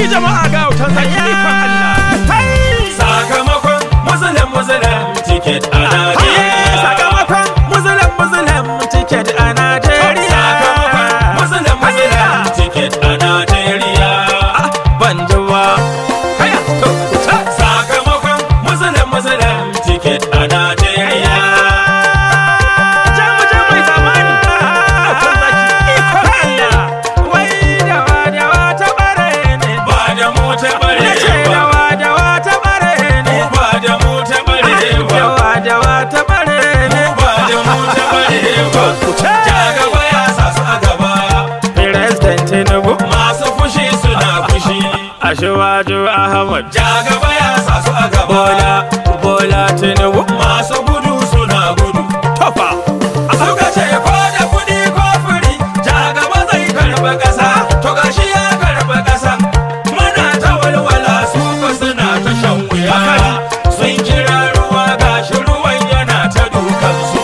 jama'a ga wutan zaki ikon Allah Sakamakon Muslim Muslim ticket a Hai, Najeriya. sakamakon musulun musulun ticket a Najeriya Sakamakon Muslim Muslim ticket a Najeriya. ban ji ba haya to ta Sakamakon Muslim Muslim ticket a Najeriya. jamu jamu zamani wutan zaki ikon Allah wai dawa dawa ta bare ne Ba da mu ta bare na ce ba. dawa dawa ta bare ne Ba da mu ta bare ba. dawa dawa ta bare ne Ba da mu ta bare ba. Ja gaba ya sa su a gaba. President Tinubu Masu fushi suna fushi. Ashwaju Ahmad Ja gaba ya sa su a gaba. Bola Bola Tinubu Masu gudu suna gudu. Tofa Suka ce ko da kuɗi ko furi, ja gaba zai karɓi ƙasa, to gashi ya karɓi ƙasa. Muna ta walwala su ko suna ta shan wuya. Sun kira ruwa gashi ruwan yana ta dukansu.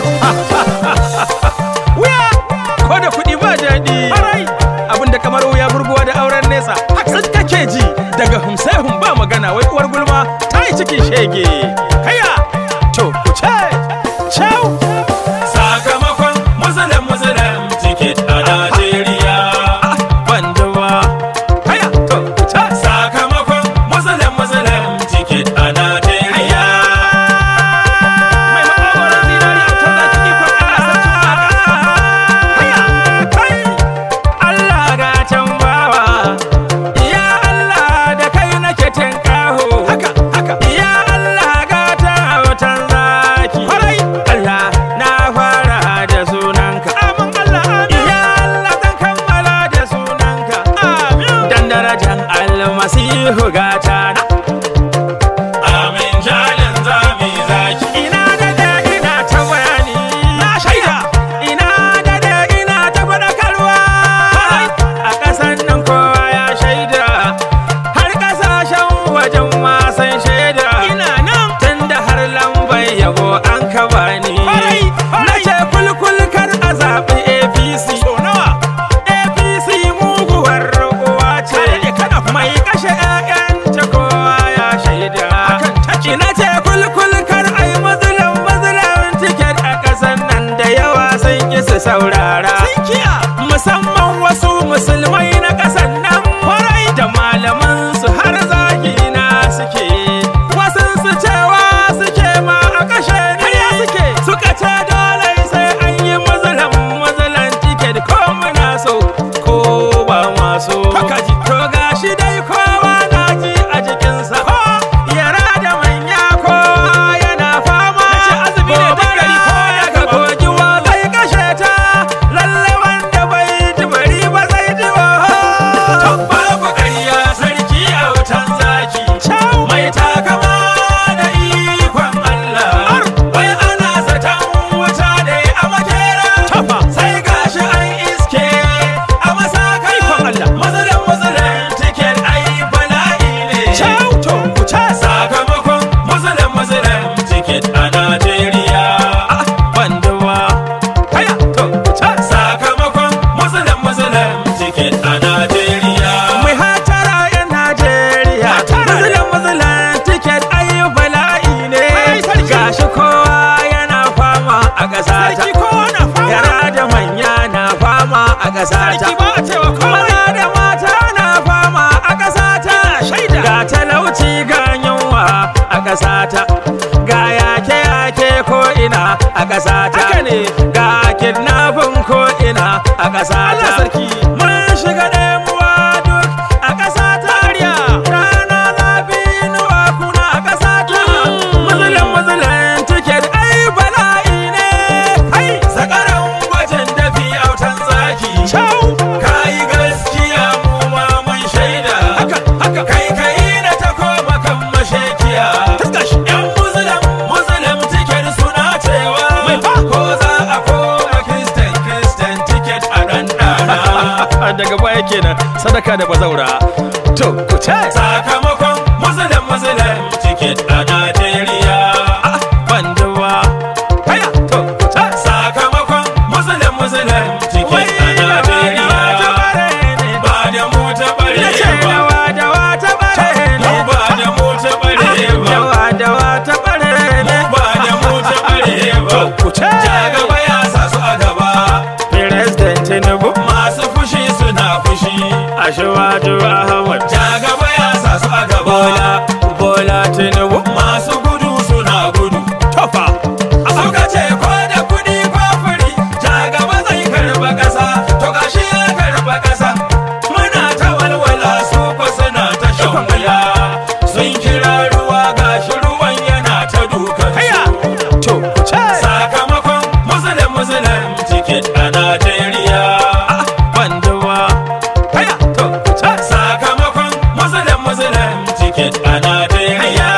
wuya ko da kuɗi ba daɗi abinda kamar wuya burguwa da auren nesa sun kake ji daga humsehun ba magana wai uwar gulma ta yi cikin shege kaya to ku ce ciao Sakamakon Muslim Muslim ticket a Najeriya. ban ji ba kaya to ku ce Sakamakon Muslim Muslim ticket a Najeriya. mai makwagoron zinari a can zaki ikon Allah sarki waka kaya kai Allah ga can bawa ya Allah da kai nake tinkaho haka haka ya Allah ga ta wutan zaki farai Allah na fara da sunanka amin Allah amin ya Allah zan kammala da sunanka amin dan darajan almasihu gata na Amin jalin zami zaki. ina da da ina ta bayani na shaida ina da da ina ta faɗakarwa a ƙasan nan kowa ya shaida har ƙasashen wajen ma san shaida ina nan tun da har lambar yabo an ka bani na ce kulkul kar a zaɓi apc apc muguwar uwa ce mai kashe 'ya'yanta kowa ya shaida ina ce kulkul kar a yi mazulan mazulan tiket a ƙasan nan da yawa sun ki su saurara musamman wasu musulmai na ƙasan nan kwarai da malaman su har zagi na suke wasu su cewa suke ma a kashe ne suke suka ce dole sai an yi mazulan mazulan tiket ko muna so ko ba maso to gashi dai kowa na ji a jikinsa yara da manya kowa yana fama gobara daga kogi wa zai kashe ta lalle wanda bai ji bari ba zai ji wa Babu ƙarya sarki a wutan zaki. Mai takama da ikon Allah. Wai ana zaton wuta ne a makera. Sai gashi an iske a masaka. Ikon Allah. Mazalan mazalan tiket ai bala'i ne. Sakamakon mazalan mazalan tiket a Najeriya. Sakamakon mazalan mazalan tiket a Najeriya. Mai hatara 'yan Najeriya, mazalan mazalan tiket ayi bala'i ne. Gashi kowa yana fama a ƙasata. Yara da manya na fama a ƙasata. Maza da mata na fama a ƙasata. Ga talauci ga yunwa a ƙasata. Ga yake-yake ko ina a ƙasata. Ga kidnapping ko ina a ƙasata. Mun shiga ɗemuwa duk a ƙasata. Rana zafi inuwa kuna a ƙasata. Musulun musulun tiket ai bala'i ne. Hai, Zakaran gwajin dafi autan zaki. Kayi gaskiya mu ma mun shaida. Haka, haka. Kai kai na ta koma kan mashekiya. Yan muzulam muzulam tiket suna cewa. Mai fa. Ko za a koma Christian Christian tiket a ɗanɗana. daga baya kenan sadaka da bazaura. To, ku ce. Sakamakon muzulam muzulam tiket a Najeriya. Ban ji ba. Haya, to, ku ce. Sakamakon muzulam muzulam tiket a Najeriya. Ba da mu ta bare ba. Ashwaju Ahmad jagaba ya sa su a gaba Bola Bola Tinubu masu gudu suna gudu Tofa suka ce ko da kudi ko furi jagaba zai karba kasa to gashi ya karba kasa muna ta walwala su ko suna ta shan wuya sun kira ruwa gashi ruwan yana ta dukan Haya su To ce sakamakon musulun musulun ticket a Najeriya Banduwa Haya To ce sakamakon musulun musulun ticket a Najeriya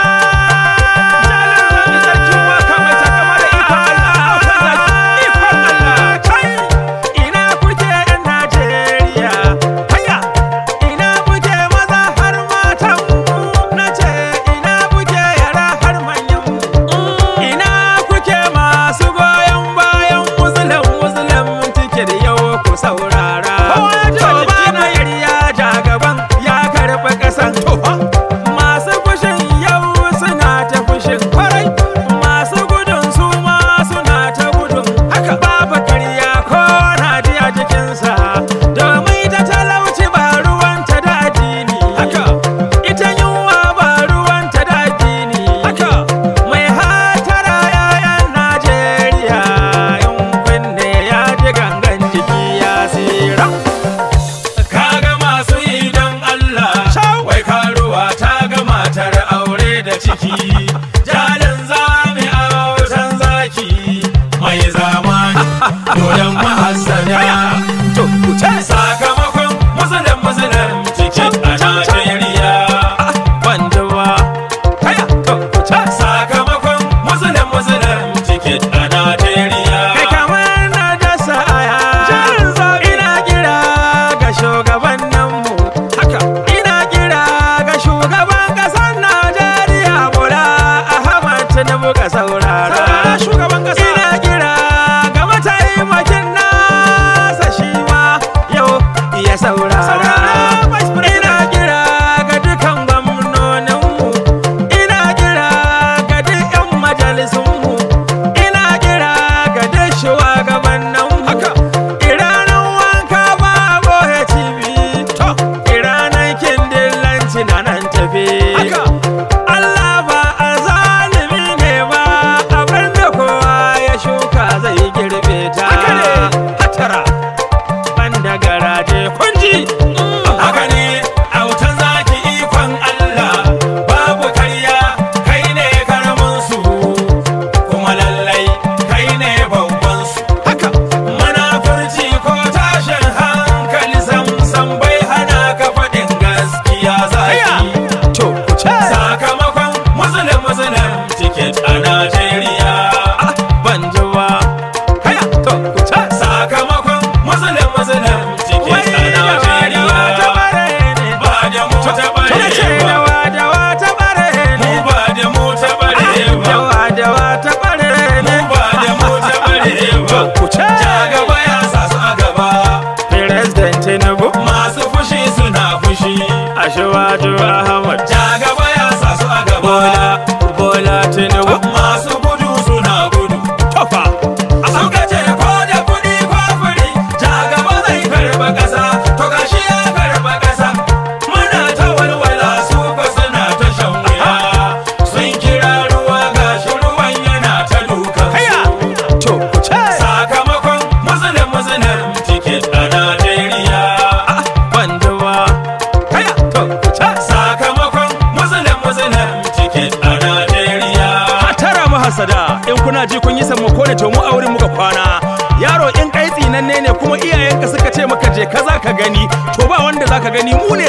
Sarki waka mai takama da ikon Allah ikon Allah kai ina kuke yan Najeriya haya ina kuke maza har matan na ce ina kuke yara har manyan ina kuke masu goyon bayan muslim muslim tike da yau ku saurara to ba na yarya jagaban ya karɓi ƙasan masu fushin yau suna ta fushin kwarai masu gudun su ma suna ta gudun haka babu karya ko na ji a jikinsa domin ta talauci ba ruwanta da addini haka ita yunwa ba ruwanta da addini haka mai hatara yayan najeriya in kunne ya ji gangan jiki ya tsira Kaga masu yi don Allah Wai karuwa ta ga matar aure da ciki Jalin zami a wutan zaki Mai zamani Dodon mahassada to ku ce Sakamakon musulun musulun cikin a Najeriya banduwa haya to ku ce Sakamakon musulun musulun cikin a Najeriya kai kamar na dasa aya ina kira ga shugabanninmu haka ina kira ga shugaban ƙasar Najeriya Bola Ahmad Tinubu ka saurara shugaban ƙasa ina kira ga mataimakin nasa shi ma yau ya saurara ina kira ga dukan gwamnoninmu ina kira ga duk 'yan majalisunmu ina kira ga duk shugabanninmu haka iranan wanka ba bohe cibi to iranan kindillanci na nan tafi haka Allah ba a zalimi ne ba abinda kowa ya shuka zai girbe ta hatara banda garaje kunji Haka ne autan zaki ikon Allah babu karya kai ne karamin su kuma lallai kai ne babban su haka munafurci ko tashin hankali sam sam bai hana ka faɗin gaskiya haya zaki to ku ce sakamakon musulun musulun ticket a Najeriya banjuwa haya to ku ce sakamakon musulun musulun ticket a Najeriya ba da mu ta bare ba mu ba da mu ta bare ba mu ba da mu ta bare ba jagaba ya sa su a gaba masu fushi suna fushi jagaba ya sa su a gaba masu gudu suna gudu suka ce ko da kuɗi ko furi jagaba zai karba ƙasa to gashi ya karba ƙasa muna ta walwala su ko suna ta shan wuya sun kira ruwa gashi ruwan yana ta dukan su sakamakon musulun musulun ticket a Najeriya sakamakon musulun musulun ticket a Najeriya tara mahasada in kuna ji kun yi sammako ne to mu a wurin muka kwana yaro in kai tsinanne ne kuma iyayenka suka ce maka je ka za ka gani to ba wanda za ka gani mu ne